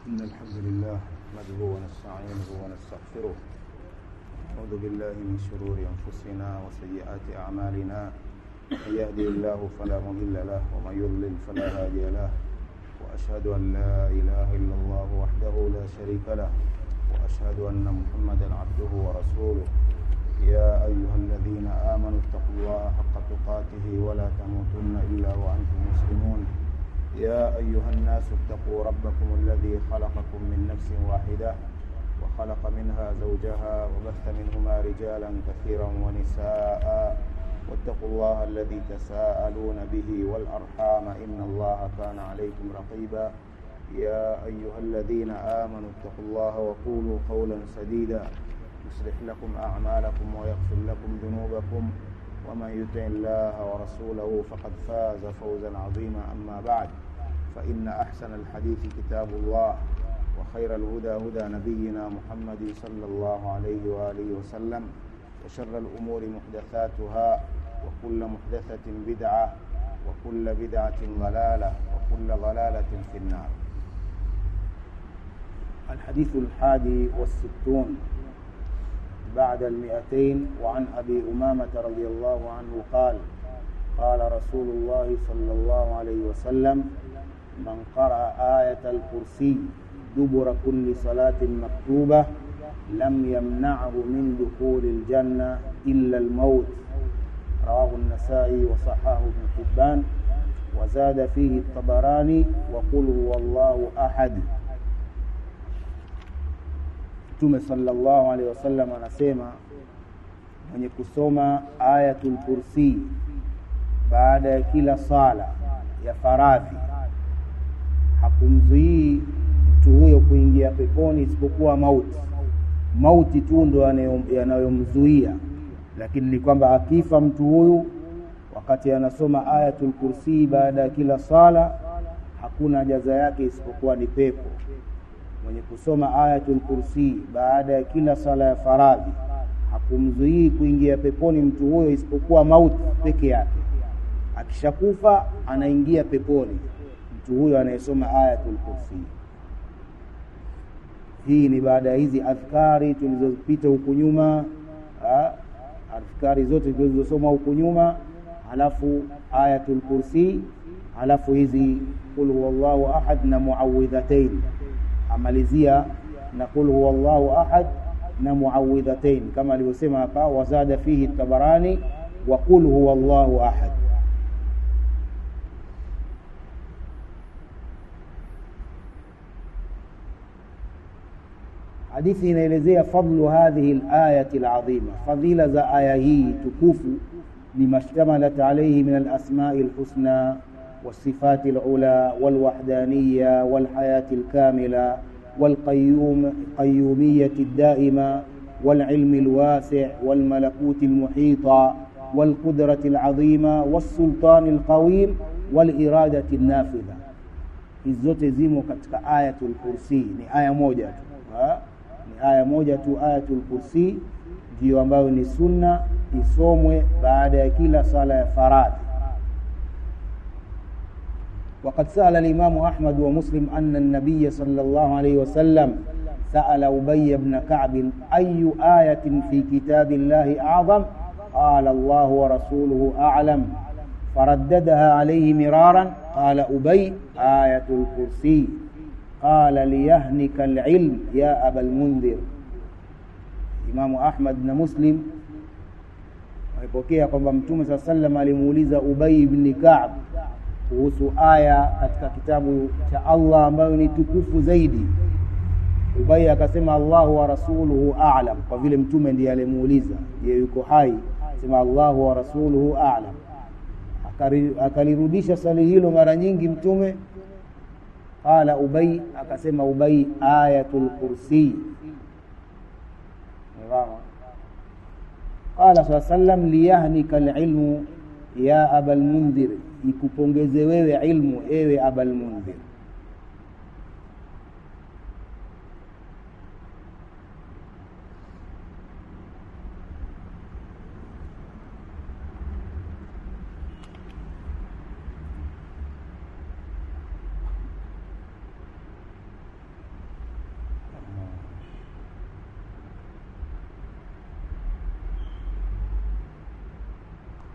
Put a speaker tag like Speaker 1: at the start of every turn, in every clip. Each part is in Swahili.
Speaker 1: إن الحمد لله نحمده ونستعينه ونستغفره نعوذ بالله من شرور أنفسنا وسيئات أعمالنا من يهدي الله فلا مضل له ومن يضلل فلا هادي له وأشهد أن لا إله إلا الله وحده لا شريك له وأشهد أن محمدا عبده ورسوله يا أيها الذين آمنوا اتقوا الله حق تقاته ولا تموتن إلا وأنتم مسلمون يا أيها الناس اتقوا ربكم الذي خلقكم من نفس واحدة وخلق منها زوجها وبث منهما رجالا كثيرا ونساء واتقوا الله الذي تساءلون به والأرحام إن الله كان عليكم رقيبا يا أيها الذين آمنوا اتقوا الله وقولوا قولا سديدا يصلح لكم أعمالكم ويغفر لكم ذنوبكم ومن يطع الله ورسوله فقد فاز فوزا عظيما أما بعد فإن أحسن الحديث كتاب الله وخير الهدى هدى نبينا محمد صلى الله عليه وآله وسلم وشر الأمور محدثاتها وكل محدثة بدعة وكل بدعة ضلالة وكل ضلالة في النار الحديث الحادي والستون بعد المئتين وعن أبي أمامة رضي الله عنه قال قال رسول الله صلى الله عليه وسلم من قرأ آية الكرسي دبر كل صلاة مكتوبة لم يمنعه من دخول الجنة إلا الموت رواه النسائي وصححه ابن حبان وزاد فيه الطبراني وقل هو الله أحد Mtume sallallahu alaihi wasallam anasema mwenye kusoma ayatul kursi baada ya kila sala ya faradhi hakumzuii mtu huyo kuingia peponi isipokuwa mauti. Mauti tu ndo yanayomzuia, lakini ni kwamba akifa mtu huyu wakati anasoma ayatul kursi baada ya kila sala, hakuna jaza yake isipokuwa ni pepo mwenye kusoma ayatul kursi baada ya kila sala ya faradhi hakumzuii kuingia peponi mtu huyo isipokuwa mauti peke yake. Akishakufa anaingia peponi mtu huyo anayesoma ayatul kursi. Hii ni baada ya hizi adhkari tulizopita huku nyuma, adhkari zote tulizosoma huku nyuma, halafu ayatul kursi, halafu hizi qul huwallahu ahad na muawidhatain amalizia na qul huwa Allahu ahad na muawidhatain kama alivyosema hapa, wazada fihi Tabarani wa qul huwa Allahu ahad. Hadithi inaelezea fadlu hadhihi alayati alazima, fadhila za aya hii tukufu, lima shtamalat alayhi min alasmai alhusna والصفات العلى والوحدانية والحياة الكاملة والقيوم قيومية الدائمة والعلم الواسع والملكوت المحيط والقدرة العظيمة والسلطان القويم والإرادة النافذة hizi zote zimo katika ayatul kursi ni aya moja tu ha? ni aya moja tu ayatul kursi ndiyo ambayo ni sunna isomwe baada ya kila sala ya faradhi وقد سأل الإمام أحمد ومسلم أن النبي صلى الله عليه وسلم سأل أبي بن كعب أي آية في كتاب الله أعظم قال الله ورسوله أعلم فرددها عليه مرارا قال أبي آية الكرسي قال ليهنك العلم يا أبا المنذر إمام أحمد بن مسلم alipokea kwamba mtume saa sallam alimuuliza Ubay ibn Ka'b kuhusu aya katika kitabu cha Allah ambayo ni tukufu zaidi. Ubay akasema Allahu wa rasuluhu a'lam, kwa vile mtume ndiye alimuuliza, yeye yuko hai, sema Allahu wa rasuluhu a'lam. Akalirudisha swali hilo mara nyingi mtume. Qala Ubay, akasema Ubay, ayatul kursi. Qala saa sallam liyahnika alilmu ya abal mundhir ikupongeze wewe ilmu ewe abal mundhir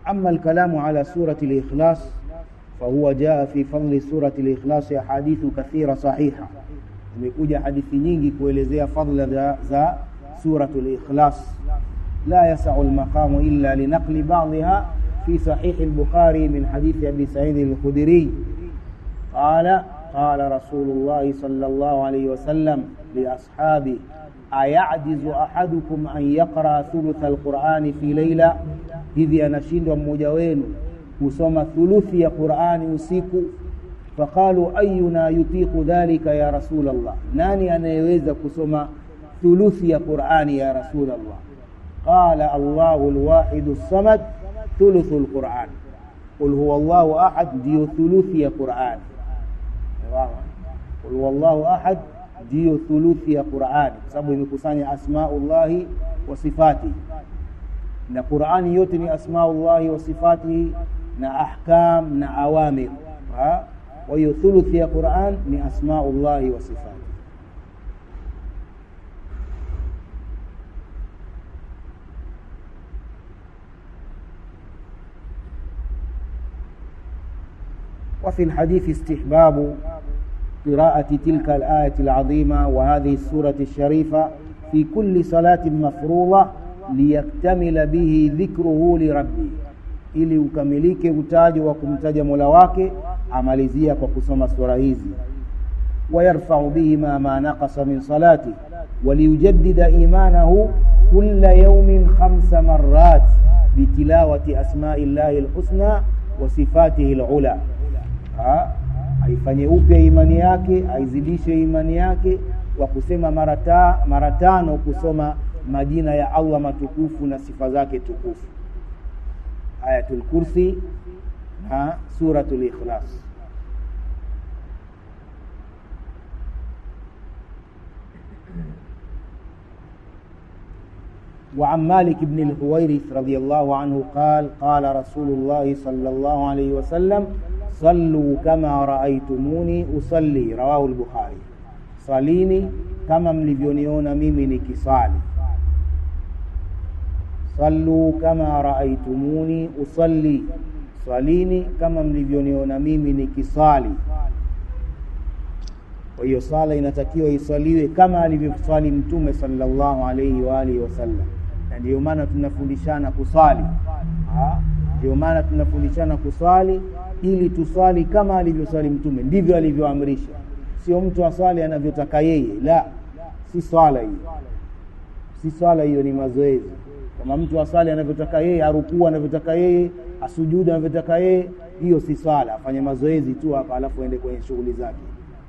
Speaker 1: أما الكلام على سورة الإخلاص فهو جاء في فضل سورة الإخلاص أحاديث كثيرة صحيحة imekuja hadithi nyingi kuelezea fadla za, za suratul ikhlas la yasau lmaqamu illa linaqli badiha fi sahihi lbukhari min hadithi abi saidi lkhudiriy qala qala rasulu llahi sala llahu alaihi wasallam liashabi ayajizu ahadukum an yaqraa thulutha alqurani fi leila hivi anashindwa mmoja wenu kusoma thuluthi ya qurani usiku faqalu ayuna yutiqu dhalika ya rasul allah nani anayeweza kusoma thuluthi ya qurani ya rasul allah qala allahu lwahidu lsamad thuluthu lquran qul huwa llahu ahad ndiyo thuluthi ya qurani qul huwa llahu ahad ndiyo thuluthi ya qurani kwa sababu imekusanya asmaullahi wa sifatihi na qurani yote ni asmaullahi wa sifatihi na ahkam na awamir kwa hiyo thuluthi ya quran ni asmaullahi wa sifatihi وفي الحديث استحباب قراءة تلك الآية العظيمة وهذه السورة الشريفة في كل صلاة مفروضة ليكتمل به ذكره لربه ili ukamilike utaji wa kumtaja mola wake amalizia kwa kusoma sura hizi wayarfau bihima ma naqasa min salati waliyujaddida imanahu kula yaumin khamsa marat bitilawati asmai llahi lhusna wa sifatihi lula aifanye upya imani yake aizidishe imani yake kwa kusema mara tano kusoma majina ya allah matukufu na sifa zake tukufu ayatul kursi na suratul ikhlas وعن مالك بن الحويرث رضي الله عنه قال قال رسول الله صلى الله عليه وسلم صلوا كما رأيتموني أصلي رواه البخاري صليني كما mlivyoniona mimi nikisali sallu kama raaitumuni usalli swalini kama mlivyoniona mimi nikisali kwa hiyo sala inatakiwa iswaliwe kama alivyoswali mtume sallallahu alaihi wa alihi wasallam na ndio maana tunafundishana kuswali ndio maana tunafundishana kuswali ili tuswali kama alivyoswali mtume ndivyo alivyoamrisha sio mtu aswali anavyotaka yeye la si swala hiyo si swala hiyo ni mazoezi kama mtu asali anavyotaka yeye arukuu anavyotaka yeye asujudu anavyotaka yeye hiyo si swala afanye mazoezi tu hapa alafu aende kwenye shughuli zake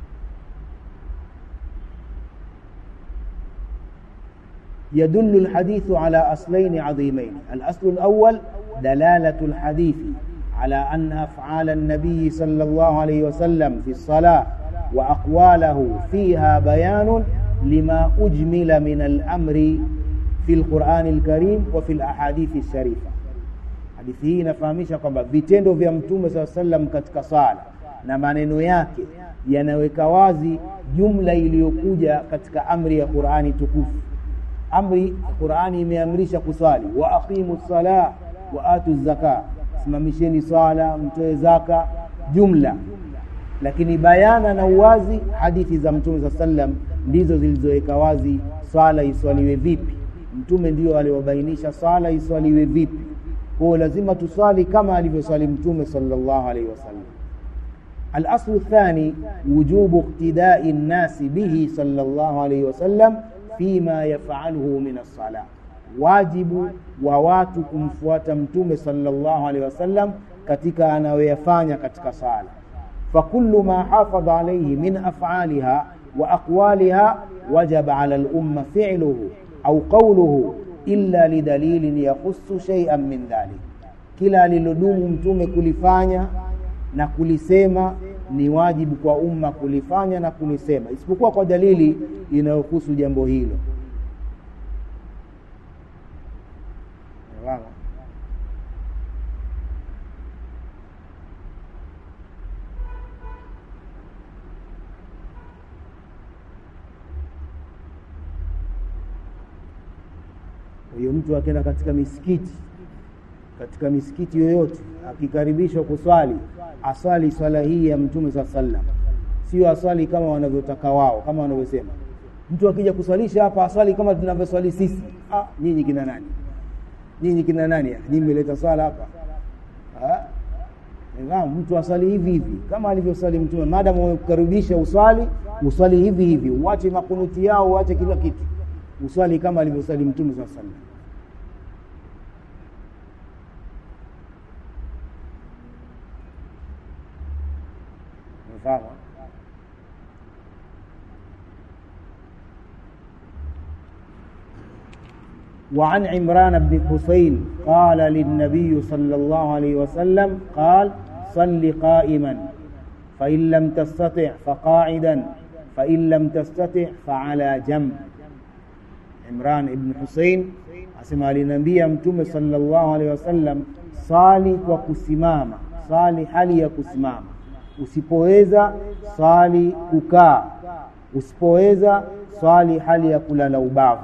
Speaker 1: يدل الحديث على أصلين عظيمين الأصل الأول دلالة الحديث على أن أفعال النبي صلى الله عليه وسلم في الصلاة وأقواله فيها بيان لما أجمل من الأمر fi lqurani lkarim wa fi lahadithi sharifa hadithi hii inafahamisha kwamba vitendo vya mtume saa salam katika sala na maneno yake yanaweka wazi jumla iliyokuja katika amri ya qurani tukufu amri qurani imeamrisha kuswali wa aqimu lsala wa atu zaka simamisheni swala mtoe zaka jumla lakini bayana na uwazi hadithi za mtume saa salam ndizo zilizoweka wazi swala iswaliwe vipi mtume ndio aliwabainisha swala iswaliwe vipi kwao lazima tuswali kama alivyoswali mtume salllahu alaihi wasallam الاصل الثاني وجوب اقتداء الناس به صلى الله عليه وسلم فيما يفعله من الصلاه wajibu wa watu kumfuata mtume salllahu alehi wasallam katika anayoyafanya katika sala fakulu ma hafadha alaihi min afaliha wa aqwaliha wajaba ala lumma filuhu au qauluhu illa lidalilin yakhusu sheian min dhalik kila alilodumu mtume kulifanya na kulisema ni wajibu kwa umma kulifanya na kulisema isipokuwa kwa dalili inayohusu jambo hilo hiyo mtu akienda katika misikiti katika misikiti yoyote akikaribishwa kuswali aswali swala hii ya mtume saa sallam sio aswali kama wanavyotaka wao kama wanavyosema mtu akija kuswalisha hapa aswali kama tunavyoswali sisi ah, nyinyi kina nani nyinyi kina nani nyinyi mmeleta swala hapa ah? Naam, mtu aswali hivi hivi kama alivyoswali mtume maadamu wamekukaribisha uswali uswali hivi hivi uache makunuti yao uache kila kitu uswali kama alivyoswali mtume saa sallam umefahamu وعن عمران بن حسين قال للنبي صلى الله عليه وسلم قال صل قائما فإن لم تستطع فقاعدا فإن لم تستطع فعلى جنب عمران بن حسين asema aliniambia mtume sallallahu alaihi wasallam sali kwa kusimama sali hali ya kusimama usipoweza sali kukaa usipoweza swali hali ya kulala ubavu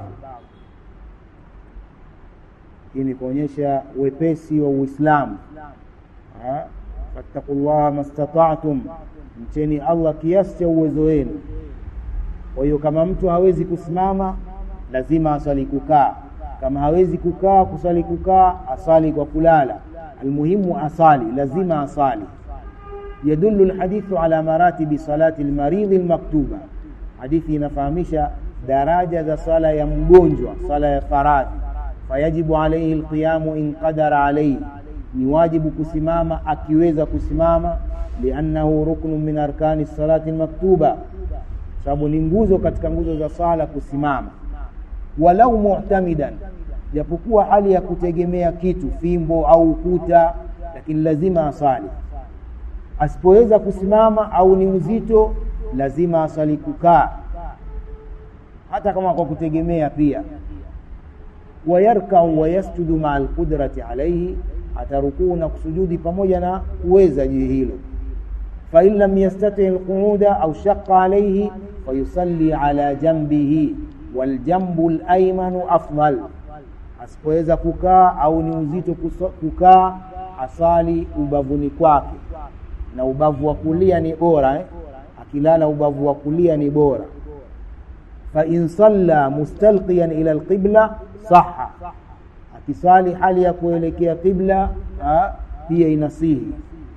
Speaker 1: hii ni kuonyesha wepesi wa uislamu fattaqullaha mastata'tum mcheni allah kiasi cha uwezo wenu kwa hiyo kama mtu hawezi kusimama lazima aswali kukaa kama hawezi kukaa kuswali kukaa asali kwa kulala almuhimu asali lazima asali يدل الحديث على مراتب صلاة المريض المكتوبة hadithi inafahamisha daraja za sala ya mgonjwa sala ya faradhi fayajibu alaihi alqiyamu in qadara alaihi ni wajibu kusimama akiweza kusimama liannahu ruknu min arkani salati lmaktuba sababu ni nguzo katika nguzo za sala kusimama walau mu'tamidan japokuwa hali ya kutegemea kitu fimbo au ukuta lakini lazima asali asipoweza kusimama au ni uzito lazima asali kukaa hata kama kwa kutegemea pia wayarkau wayasjudu maa alqudrati alaihi atarukuu na kusujudi pamoja na kuweza juu hilo fain lam yastati alquuda au shaqa alaihi fayusalli ala jambihi waljambu laimanu afdal asipoweza kukaa au ni uzito kukaa asali ubavuni kwake na ubavu wa kulia ni bora eh? akilala ubavu wa kulia ni bora fain salla mustalqiyan ila alqibla saha akiswali hali ya kuelekea qibla pia inasihi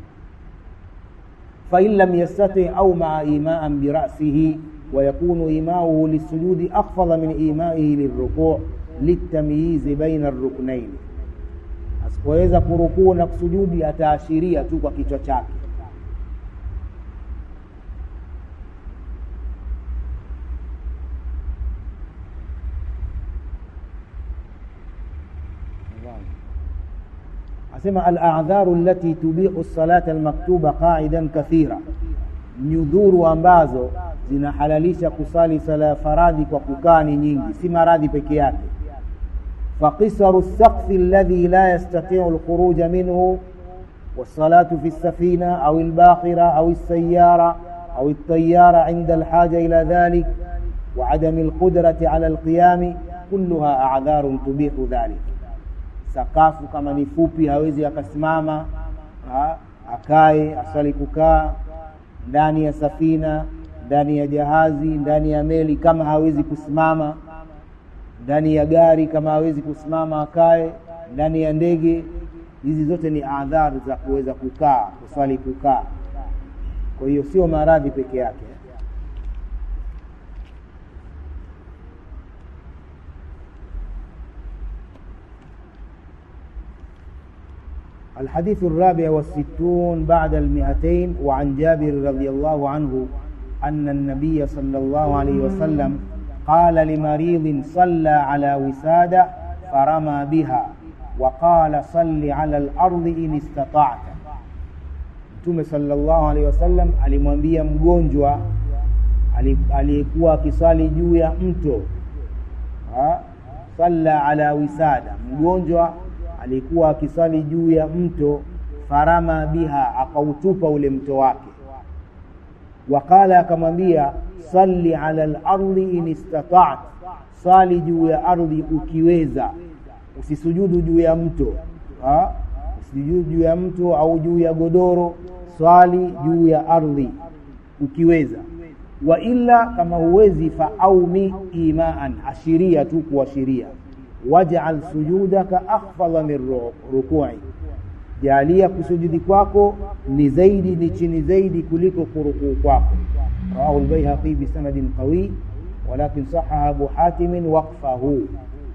Speaker 1: fain lam yastati au maa imaan birasihi ويكون إيماؤه للسجود أخفض من إيمائه للركوع للتمييز بين الركنين asipoweza kurukuu na kusujudi ataashiria tu kwa kichwa chake asema aladharu allati tubihu salata almaktuba qaidan kathira nyudhuru ambazo zinahalalisha kusali sala ya faradhi kwa kukaa ni nyingi si maradhi peke yake فقصر السقف الذي لا يستطيع الخروج منه والصلاة في السفينة أو الباخرة أو السيارة أو الطيارة عند الحاجة إلى ذلك وعدم القدرة على القيام كلها أعذار تبيح ذلك sakafu kama ni fupi hawezi akasimama ha, akae asali kukaa ndani ya safina ndani ya jahazi ndani ya meli kama hawezi kusimama ndani ya gari kama hawezi kusimama akae ndani ya ndege hizi zote ni adhari za kuweza kukaa kuswali kukaa kwa hiyo sio maradhi peke yake الحديث الرابع والستون بعد المئتين وعن جابر رضي الله عنه أن النبي صلى الله عليه وسلم قال لمريض صلى على وسادة فرمى بها وقال صل على الأرض إن استطعت Mtume sallallahu alaihi wasallam alimwambia mgonjwa aliyekuwa akisali juu ya mto ha? salla ala wisada, mgonjwa alikuwa akisali juu ya mto, farama biha, akautupa ule mto wake. Waqala, akamwambia salli ala lardi in istata'at, sali juu ya ardhi ukiweza, usisujudu juu ya mto ha? usijudi juu ya mto au juu ya godoro swali juu ya ardhi ukiweza wa illa kama huwezi faaumi imaan ashiria tu kuashiria waj'al sujudaka akhfadha min ruku'i jalia kusujudi kwako ni zaidi ni chini zaidi kuliko kurukuu kwako rawahu al-baihaqi bi sanadin qawi walakin sahaha abu hatim waqfahu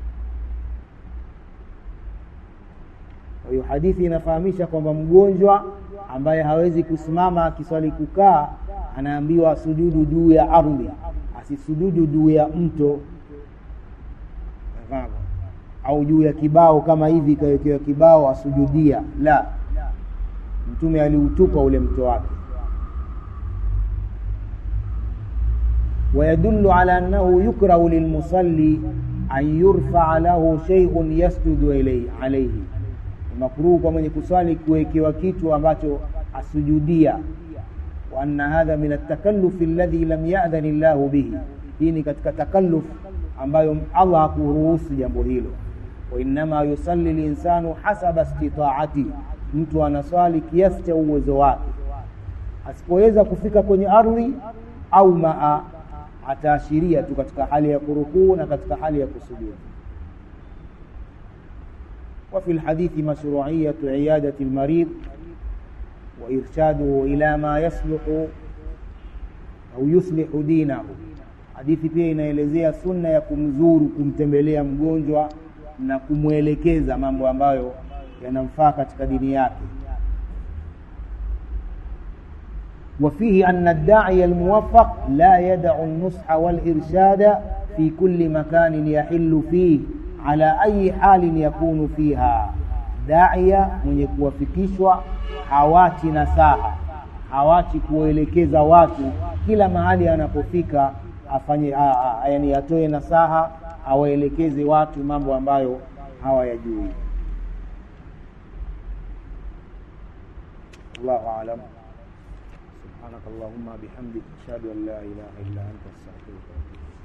Speaker 1: kwa hiyo hadithi inafahamisha kwamba mgonjwa ambaye hawezi kusimama akiswali kukaa anaambiwa sujudu juu ya ardhi asisujudu juu ya mto au juu ya kibao kama hivi ikawekewa kibao asujudia la mtume aliutupa ule mto wake ويدل على أنه يكره للمصلي أن يرفع له شيء يسجد إليه عليه makruhu kwa mwenye kuswali kuwekewa kitu ambacho asujudia wa anna hadha min at-takalluf alladhi lam ya'dhan Allah bihi hii ni katika takalluf ambayo Allah hakuruhusu jambo hilo wa innama yusalli linsanu hasaba istita'ati mtu anaswali kiasi cha uwezo wake asipoweza kufika kwenye ardhi au maa ataashiria tu katika hali ya kurukuu na katika hali ya kusujudu وفي الحديث مشروعية عيادة المريض وإرشاده إلى ما يصلح أو يصلح دينه hadithi pia inaelezea sunna ya kumzuru kumtembelea mgonjwa na kumwelekeza mambo ambayo yanamfaa katika dini yake وفيه أن الداعي الموفق لا يدع النصح والإرشاد في كل مكان يحل فيه ala ayi halin yakunu fiha daia mwenye kuwafikishwa hawachi nasaha hawachi kuwaelekeza watu kila mahali anapofika afanye a, a, yani atoe nasaha awaelekeze watu mambo ambayo hawayajui Allahu a'lam سبحانك اللهم بحمدك أشهد أن لا إله إلا أنت أستغفرك